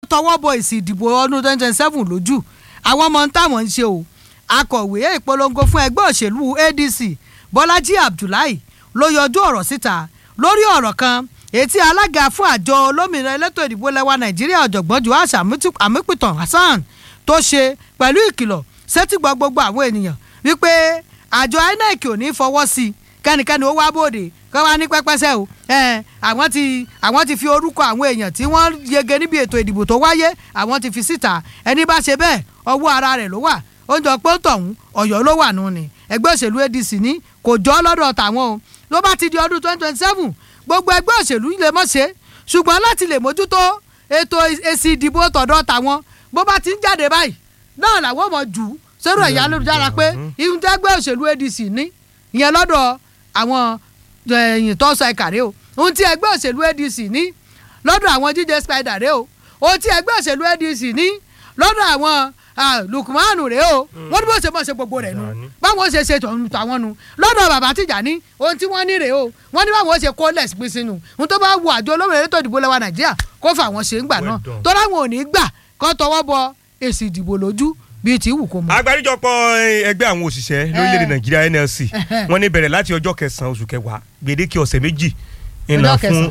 tọwọ́ bọ èsì ìdìbò ọdún twenty twenty seven lójú àwọn ọmọ ń táwọn ń ṣe o akọ̀wé ìpolongo fún ẹgbẹ́ òṣèlú adc bọ́lájí abdullahi ló yọjú ọ̀rọ̀ síta lórí ọ̀rọ̀ kan ètí alága fún àjọ olómìnira elétò ìdìbò lẹwa nàìjíríà ọ̀jọ̀gbọ́n joash amípìtàn hasan tó ṣe pẹ̀lú ìkìlọ̀ sétígbọ́ gbogbo àwọn ènìyàn wípé àjọ inec ò ní fọwọ́ sí i kẹ́nikẹ́ni ó wá bòde kọ́ wá ní pẹ́pẹ́sẹ́ o ẹ̀ àwọn ti àwọn ti fi orúkọ àwọn èèyàn tí wọ́n yege níbi ètò ìdìbò tó wáyé àwọn ti fi síta ẹni bá ṣe bẹ́ẹ̀ ọwọ́ ara rẹ̀ ló wà oúnjẹ pọ́ńtọ̀hún ọ̀yọ́ ló wà nù ni ẹgbẹ́ òṣèlú adc ní kò jọ́ lọ́dọ̀ tàwọn o ló bá ti di ọdún twenty twenty seven gbogbo ẹgbẹ́ òṣèlú lè mọ̀ ṣe ṣùgbọ́n láti lè mójútó ètò èsì ìdìbò tọ̀dọ̀ tàwọn bó bá ti ń jáde báyìí náà làwọn mọ̀ jù ú sórí ẹ̀yà lójúdára pé ihun tẹ́gbẹ́ òṣèlú adc ní ìyẹn lọ́dọ̀ àwọn ẹ̀yìn tó sọ ẹ̀ka rẹ o ohun tí ẹgbẹ́ òṣèlú adc ní lọ́dọ̀ àwọn jíjẹ spider rẹ o ohun tí ẹgbẹ́ òṣèlú adc ní lọ́dọ̀ àwọn lukumanu rẹ o wọ́n ní bó ṣe bọ́ ṣe gbogbo rẹ̀ nu báwọn ṣe ṣe tàwọn nu lọ́dọ̀ bàbá tìjà ní ohun tí wọ́n ní rè o wọ́n ní báwọn ṣe kó lẹ̀ pín sínú ohun tó bá wù àjọ olómìnira ètò ìdìbò lẹ́wà nàìjíríà kó fà wọ́n ṣe ń gbà náà tó láwọn ò ní gbà kó tọwọ́ bọ èsì ìdìbò lójú bíi tí wù kó mọ. àgbáríjọpọ̀ ẹgbẹ́ àwọn òṣìṣẹ́ lórílẹ̀‐èdè nàìjíríà nlc wọ́n ní bẹ̀rẹ̀ láti ọjọ́ kẹsàn-án oṣù kẹwàá gbèdéke ọ̀sẹ̀ méjì ńlá fún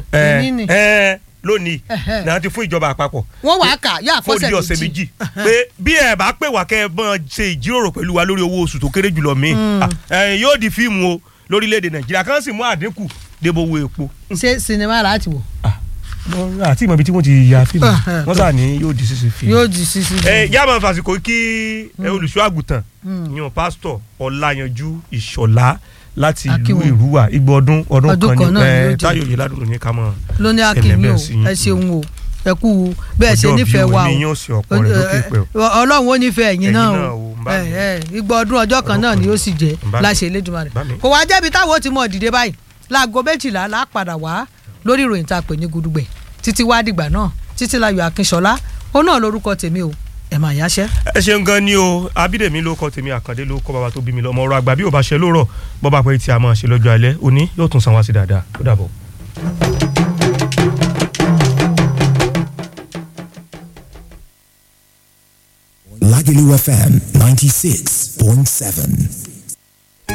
lónìí náà ti fún ìjọba àpapọ̀. wọ́n wàá kà yá àfọ́sẹ̀ méjì fún ọ̀sẹ̀ méjì pé bí ẹ bá pè wá kẹ́ ẹ bọ́n ṣe ìjíròrò pẹ̀lú wa lórí owó oṣù tó kéré jùlọ mi yóò di fíìmù o lórílẹ̀‐èdè nàìjíríà kan sì mú àdínkù débò owó epo. ṣé sinimá rà á ti wò àti ìmọ̀ ibi tí wọ́n ti ya fíìmù wọ́n sà ní yóò di sísè fíìmù. yóò di sísè fíìmù. ẹ yá máa fàsìkò kí olùṣọ́ àgùntàn yan pásítọ̀ ọláyanjú ìṣọ̀lá láti ìlú ìrúwà igbó ọdún ọdún kan ní ẹ táyọ̀ yìí ládùúgbò ní ká mọ̀ lóní akínmi o ẹ ṣeun o ẹ kú bẹ́ẹ̀ ṣe nífẹ̀ẹ́ wa o ọlọ́run ó nífẹ̀ẹ́ ẹ̀yin náà o igbó ọdún ọjọ́ kan náà ni ó sì jẹ́ láṣẹ Elédùmarè kò wá jẹ́bi táwọn ó ti mọ̀ dìde báyìí láago méjìlá lá padà wá lórí ìròyìn tá a pè ní gudugbẹ títí wá dìgbà náà títí láyọ̀ akínṣọlá ó náà lórúkọ tèmi o ẹ máa yáṣẹ́. ẹ ṣeun gan ni o abídèmí ló kọ tèmi àkàndé ló kọ bàbá tó bí mi lọ ọmọ ọ̀rọ̀ àgbà bí ò bá ṣe lórọ̀ bọba pé tí a máa ṣe lọ́jọ́ alẹ́ òní yóò tún san wá sí dáadáa ó dàbọ̀. Lagelu FM ninety six point seven.